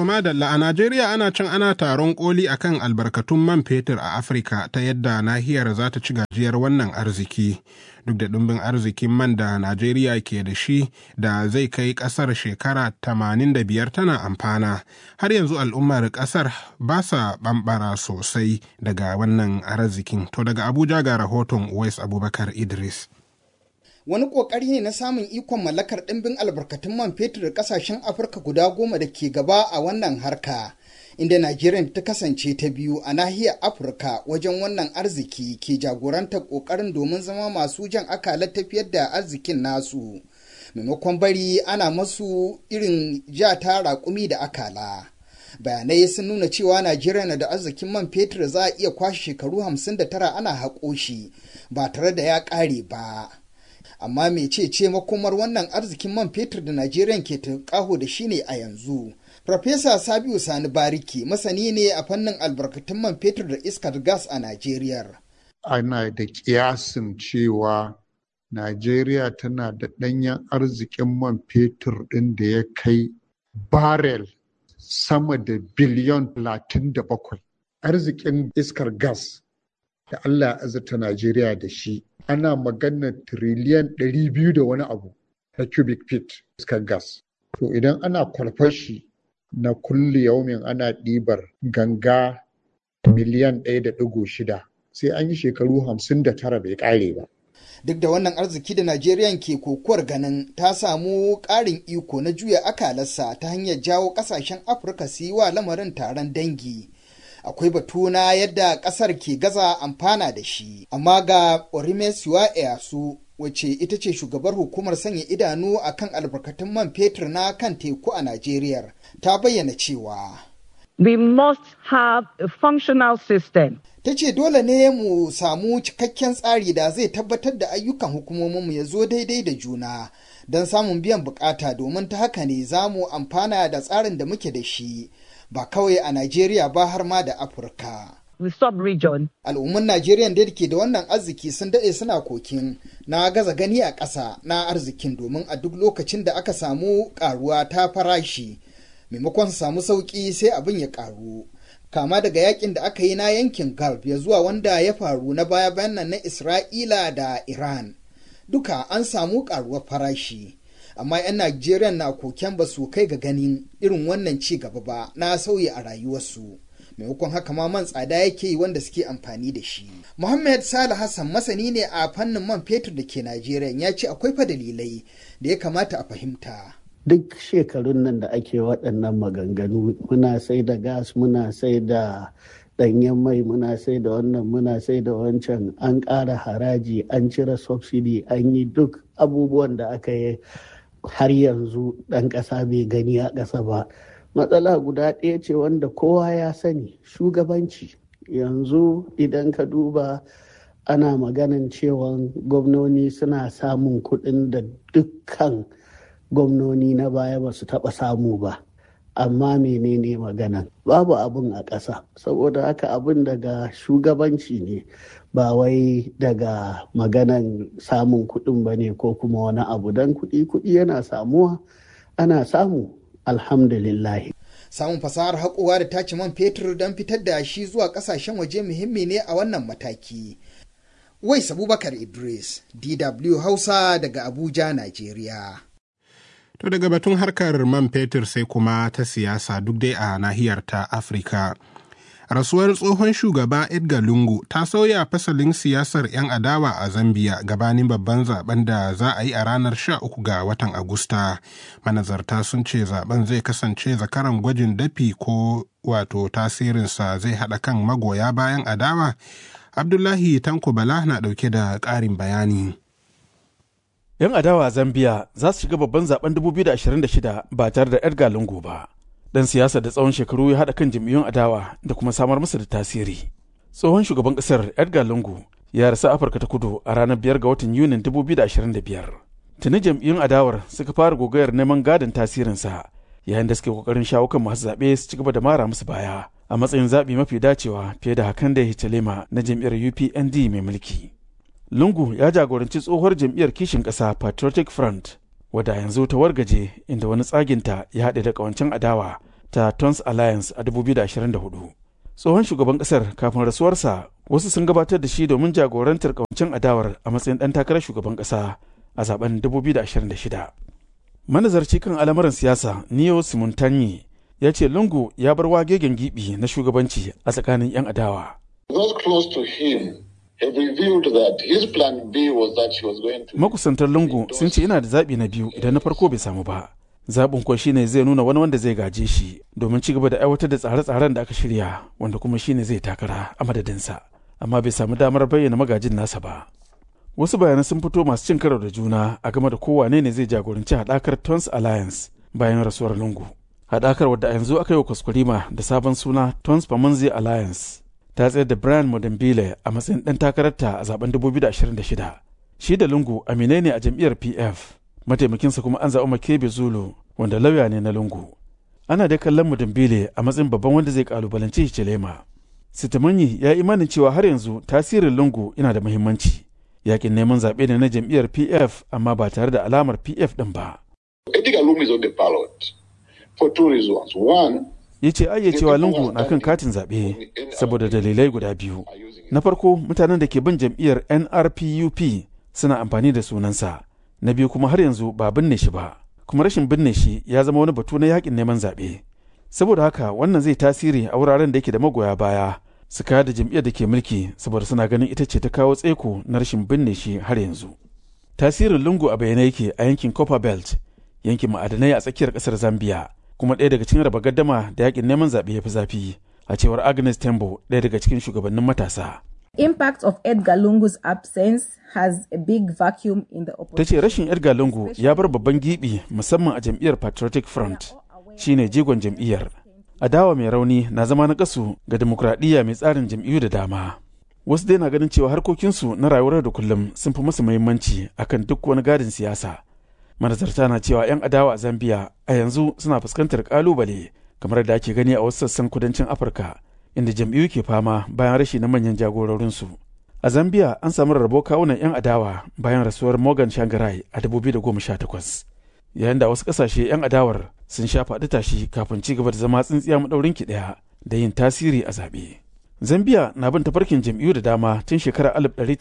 To madalla a Najeriya ana cin ana taron koli akan albarkatun man fetur a Afirka ta yadda nahiyar za ta ci gajiyar wannan arziki. Duk da ɗumbin arzikin man da Najeriya ke da shi da zai kai ƙasar shekara 85 tana amfana. Har yanzu al'ummar ƙasar ba sa ɓamɓara sosai daga wannan arzikin. To daga Abuja ga rahoton Uwais Abubakar Idris. wani kokari ne na samun ikon mallakar ɗimbin albarkatun man fetur da ƙasashen afirka guda goma da ke gaba a wannan harka inda najeriya ta kasance ta biyu a nahiyar afirka wajen wannan arziki ke jagorantar ƙoƙarin domin zama masu jan akalar tafiyar da arzikin nasu maimakon bari ana masu irin ja ta raƙumi da akala bayanai sun nuna cewa najeriya na da arzikin man fetur za a iya kwashe shekaru 59 ana haƙo shi ba tare da ya ƙare ba amma mecece makomar wannan arzikin man fetur da Najeriya ke tunƙaho da shi ne a yanzu. Farfesa Sabiu Sani Bariki masani ne a fannin albarkatun man fetur da iskar gas a Najeriya. Ana da kiyasin cewa Najeriya tana da ɗanyen arzikin man fetur ɗin da ya kai barel sama da biliyon 37. Arzikin iskar gas da Allah ya azurta Najeriya da shi ana magana tiriliyan ɗari biyu da wani abu na cubic feet iskar gas. To idan ana kwalfar shi na kulle yaumin ana ɗibar ganga miliyan ɗaya da ɗigo shida sai an yi shekaru hamsin da tara bai ƙare ba. Duk da wannan arziki da Najeriya ke kokuwar ganin ta samu ƙarin iko na juya akalarsa ta hanyar jawo ƙasashen Afirka su yi wa lamarin taron dangi. akwai batu na yadda kasar ke gaza amfana da shi amma ga orimesiwa eyasu wacce ita ce shugabar hukumar sanya idanu akan albarkatun man fetur na kan teku a najeriya ta bayyana cewa we must have a functional system ta ce dole ne mu samu cikakken tsari da zai tabbatar da ayyukan hukumominmu ya zo daidai da juna don samun biyan bukata domin ta haka ne za mu amfana da tsarin da muke da shi ba kawai a Najeriya ba har ma da Afirka. The sub-region. Al'umman Najeriya da ke da wannan arziki sun daɗe suna kokin na gaza gani a ƙasa na arzikin domin a duk lokacin da aka samu ƙaruwa ta farashi maimakon su samu sauƙi sai abin ya ƙaru. Kama daga yakin da aka yi na yankin Gulf ya zuwa wanda ya faru na baya-bayan nan na Isra'ila da Iran. Duka an samu ƙaruwar farashi. amma 'yan Najeriya na koken ba su kai ga ganin irin wannan ci gaba ba na sauyi a rayuwarsu. maimakon haka ma man tsada yake yi wanda suke amfani da shi. Muhammad Salih Hassan masani ne a fannin man fetur da ke Najeriya ya ce akwai fa dalilai da ya kamata a fahimta. Duk shekarun nan da ake waɗannan maganganu muna sai da gas muna sai da ɗanyen mai muna sai da wannan muna sai da wancan an ƙara haraji an cire subsidy an yi duk abubuwan da aka yi har yanzu ɗan ƙasa bai gani a ƙasa ba matsala guda ɗaya ce wanda kowa ya sani shugabanci yanzu idan ka duba ana maganan cewa gwamnoni suna samun kuɗin da dukkan gwamnoni na baya ba su taɓa samu ba amma menene maganan babu abin a ƙasa saboda haka abin daga shugabanci ne ba wai daga maganan samun kuɗin ba ne ko kuma wani abu don kuɗi kuɗi yana samuwa ana samu alhamdulillah samun fasahar haƙowa da tace man fetur don fitar da shi zuwa ƙasashen waje muhimmi ne a wannan mataki wais abubakar idris dw hausa daga abuja najeriya To daga batun harkar man fetur sai kuma ta siyasa duk dai a nahiyar ta Afirka. Rasuwar tsohon shugaba Edgar Lungu ta sauya fasalin siyasar 'yan adawa a Zambia gabanin babban zaben da za a yi a ranar 13 ga watan Agusta. Manazarta sun ce zaben zai kasance zakaran gwajin dafi ko wato tasirinsa zai haɗa kan magoya bayan adawa. Abdullahi Tanko Bala na ɗauke da ƙarin bayani. 'Yan adawa a Zambia za su shiga babban zaben 2026 ba tare da Edgar Lungu ba. Dan siyasa da tsawon shekaru ya haɗa kan jam'iyyun adawa da kuma samar masa da tasiri. Tsohon shugaban ƙasar Edgar Lungu ya rasa Afirka ta kudu a ranar biyar ga watan Yunin 2025. Tuni jam'iyyun adawar suka fara gogayar neman gadon tasirinsa yayin da suke kokarin shawo kan masu zaɓe su ci gaba da mara musu baya a matsayin zaɓi mafi dacewa fiye da hakan da Hichilema na jam'iyyar UPND mai mulki. Lungu ya jagoranci tsohuwar jam'iyyar kishin ƙasa Patriotic Front, wadda yanzu ta wargaje inda wani tsaginta ya haɗe da ƙawancen adawa ta Tons Alliance a 2024. Tsohon shugaban ƙasar kafin rasuwarsa wasu sun gabatar da shi domin jagorantar kawancin adawar a matsayin ɗan takarar shugaban ƙasa a zaben 2026. Manazarci kan al'amuran siyasa Neo Simontanyi ya ce Lungu ya bar wagegen gibi na shugabanci a tsakanin 'yan adawa. Those close to him have revealed that his plan B was that he was going to. Makusantar Lungu sun ce yana da zaɓi na biyu idan na farko bai samu ba. Zaɓin kuwa shine zai nuna wani wanda zai gaje shi domin ci gaba da aiwatar da tsare-tsaren da aka shirya wanda kuma shine zai takara a madadinsa. Amma bai samu damar bayyana magajin nasa ba. Wasu bayanai sun fito masu cin karo da juna a game da kowane ne zai jagoranci haɗakar Tons Alliance bayan rasuwar Lungu. Haɗakar wadda a yanzu aka yi wa kwaskwarima da sabon suna Tons Pamanzi Alliance ta tsayar da Brian Modembile a matsayin ɗan takararta a zaben 2026. Shi da Lungu aminai ne a jam'iyyar PF, mataimakinsa kuma an zaɓi Makebe Zulu wanda lauya ne na Lungu. Ana dai kallon Modembile a matsayin babban wanda zai kalubalanci Hichilema. Sitamanyi ya imanin cewa har yanzu tasirin Lungu yana da muhimmanci. Yakin neman zaɓe ne na jam'iyyar PF amma ba tare da alamar PF ɗin ba. Edgar Lum is on the ballot for two reasons. One, ya ce ayya cewa lungu na kan katin zaɓe saboda dalilai guda biyu na farko mutanen da ke bin jam'iyyar nrpup suna amfani da sunansa na biyu kuma har yanzu ba binne shi ba kuma rashin binne shi ya zama wani batu na yakin neman zaɓe saboda haka wannan zai tasiri a wuraren da yake da magoya baya su kaya da jam'iyyar da ke mulki saboda suna ganin ita ce ta kawo tsaiko na rashin binne shi har yanzu tasirin lungu a bayyane yake a yankin copper belt yankin ma'adanai a tsakiyar ƙasar zambia kuma ɗaya daga cikin raba gaddama da yakin neman zaɓe ya fi zafi a cewar agnes tembo ɗaya daga cikin shugabannin matasa impact of Edgar Lungu's absence has a big vacuum in the ta opposition. ce rashin edgar lungu ya bar babban gibi musamman a jam'iyyar patriotic front shine jigon jam'iyyar adawa mai rauni na zama na kasu ga demokradiyya mai tsarin jam'iyyu da dama wasu dai na ganin cewa harkokinsu na rayuwar da kullum sun fi musu muhimmanci akan duk wani gadin siyasa manazarta na cewa 'yan adawa a zambia a yanzu suna fuskantar kalubale kamar da ake gani a wasu sassan kudancin afirka inda jam'iyyu ke fama bayan rashi na manyan jagororinsu a zambia an samu rarrabo kawunan 'yan adawa bayan rasuwar morgan shangarai a 2018 yayin da wasu kasashe 'yan adawar sun sha faɗi tashi kafin ci gaba da zama tsintsiya maɗaurin ki ɗaya da yin tasiri a zaɓe zambia na bin tafarkin jam'iyyu da dama tun shekarar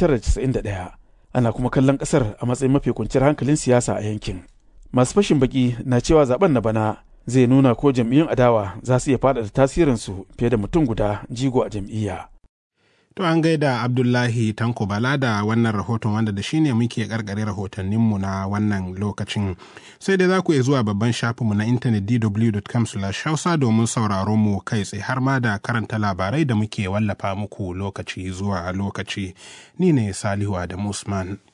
1991 ana kuma kallon kasar a matsayin mafi kwanciyar hankalin siyasa a yankin masu fashin baki na cewa zaben na bana zai nuna ko jam'iyyun adawa za su iya faɗaɗa tasirinsu fiye da mutum guda jigo a jam'iyya To an gaida Abdullahi Tanko Bala da wannan rahoton wanda da shine muke karkare rahotanninmu na wannan lokacin. Sai dai za ku iya zuwa babban shafinmu na intanet dw.com hausa domin sauraron mu kai tsaye har ma da karanta labarai da muke wallafa muku lokaci zuwa lokaci. Ni ne Salihu Adamu Usman.